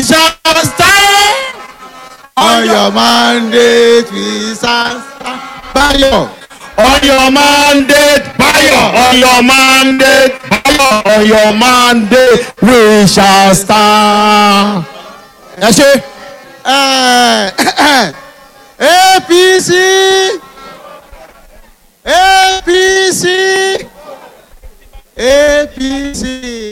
shall stand. on your mandate we shall stand. Báyọ̀ On your mandate, Bayo. On your mandate, Bayo. On your mandate, we shall stand. Ẹ ṣe. eh, APC APC APC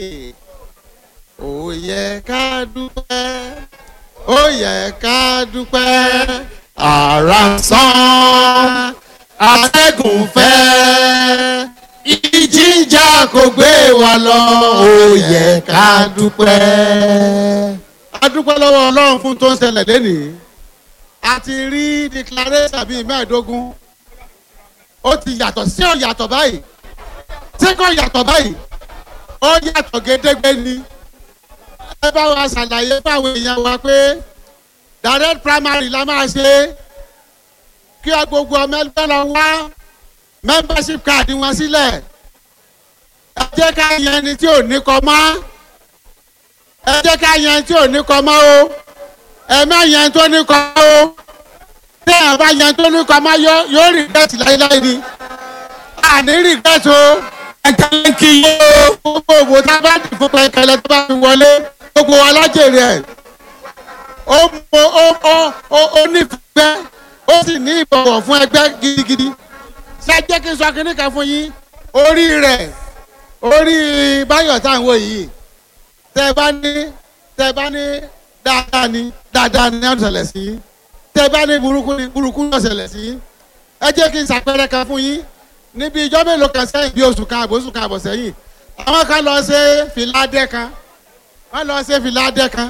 ó yẹ ká dúpẹ́ ó yẹ ká dúpẹ́ ara ń sán atẹ́gùn fẹ́ ìjìjà kò gbé wa lọ ó yẹ ká dúpẹ́. a dúpẹ́ lọ́wọ́ ọlọ́run fún tó ń ṣẹlẹ̀ lẹ́nìí a ti rí declaration bíi mẹ́ẹ̀ẹ́dógún ó ti yàtọ̀ sí ò yàtọ̀ báyìí tí kò yàtọ̀ báyìí ó yàtọ̀ gédégbé ni ẹ bá wa ṣàlàyé fáwọn èèyàn wa pé direct primary la máa ṣe kí ọ gbogbo ọmọ ẹgbẹ́ lọ wá membership card wọn sílẹ̀ ẹ jẹ́ ká yan ẹni tí ò ní kọ mọ́ ẹ jẹ́ ká yan ẹni tí ò ní kọ mọ́ o ẹ má yan ẹni tó ní kọ o tí ẹ bá yan ẹni tó ní kọ mọ́ yóò yóò regret láéláé ni àní regret o Ẹ̀ka ń kí yín o. gbogbo òwò tá a bá dì fún pẹ̀kẹ́lẹ́ tó bá fi wọlé gbogbo wa lájèrè ẹ̀ ó mọ ó ó ó ó nífẹ̀ẹ́ ó sì ní ìbọ̀wọ̀ fún ẹgbẹ́ gidigidi ṣé jẹ́ kí n sọ kínní kan fún yín orí rẹ̀ orí báyọ̀ tá à ń wò yìí tẹ́ bá ní tẹ́ bá ní dáadáa ni dáadáa ni ó ṣẹlẹ̀ sí tẹ́ bá ní burúkú ni burúkú ló ṣẹlẹ̀ sí ẹ jẹ́ kí n ṣàpẹẹrẹ kan fún yín níbi ìjọ mélòó kan sẹ́yìn bí oṣù kan àbọ̀ oṣù kan àbọ̀ sẹ́yìn àwọn kan lọ ṣe fìlà adẹ́ kan wọ́n lọ ṣe fìlà adẹ́ kan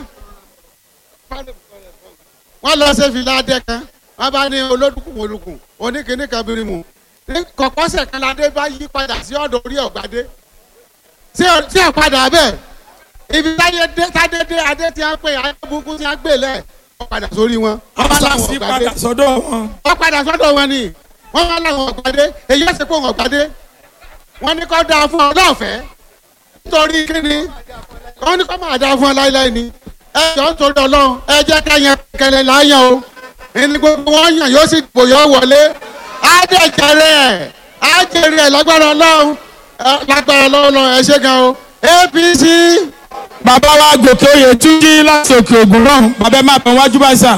wọ́n lọ ṣe fìlà adẹ́ kan wọ́n bá ní olódùkùn olùkùn oníkìíní kan birimu ní kọ̀kọ́sẹ̀ kan ládé bá yí padà sí ọ̀dọ̀ orí ọ̀gbádé tí ò tí ò padà bẹ́ẹ̀ ibi táyé dé tádé dé adé tí a ń pè ayé burúkú tí a ń gbè lẹ̀ wọ́n padà sórí wọn. wọ́n bá láwọn Àṣàṣì ọ̀gbádé padà sọ́dọ̀ wọn. wọ́n padà sọ́dọ̀ wọn ni wọ́n wá láwọn ọ̀gbádé èyí ẹ̀sìn pé wọn ọ̀gbádé wọ́n ní kó dáa fún ọ lọ́fẹ̀ẹ́ nítorí kíni wọ́n ní kó máa dáa fún ọ láíláí ni ẹ jọ ń torí ọlọ́run ẹ jẹ́ ká yan kẹlẹ̀ láyàn o ẹni gbogbo wọn yàn yóò sì bòyọ́ wọlé á dẹ̀ jẹrẹ ẹ̀ á jẹrẹ ẹ̀ lágbára ọlọ́run ẹ, lágbára ọlọ́run ẹ ṣe gan o APC Bàbá wa gòkè oyè túnjí láti òkè ògùn náà. Bàbá ẹ máa bẹ̀ wájú báyìí sà.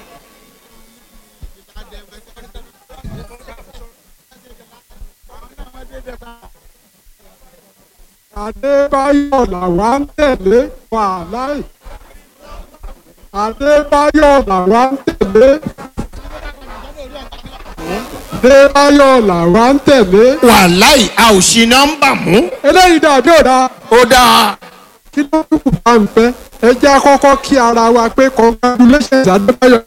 Adébáyọ̀ làwa ń tẹ̀lé wàhálà. Adébáyọ̀ làwa ń tẹ̀lé. Adébáyọ̀ làwa ń tẹ̀lé. Wàláì a ò ṣì nọ́mbà mú. Eléyìí dàbí ọ̀dà Ó dáa. kí ló dúkù bá ń fẹ́. Ẹ jẹ́ àkọ́kọ́ kí ara wa pé congratulations Adébáyọ̀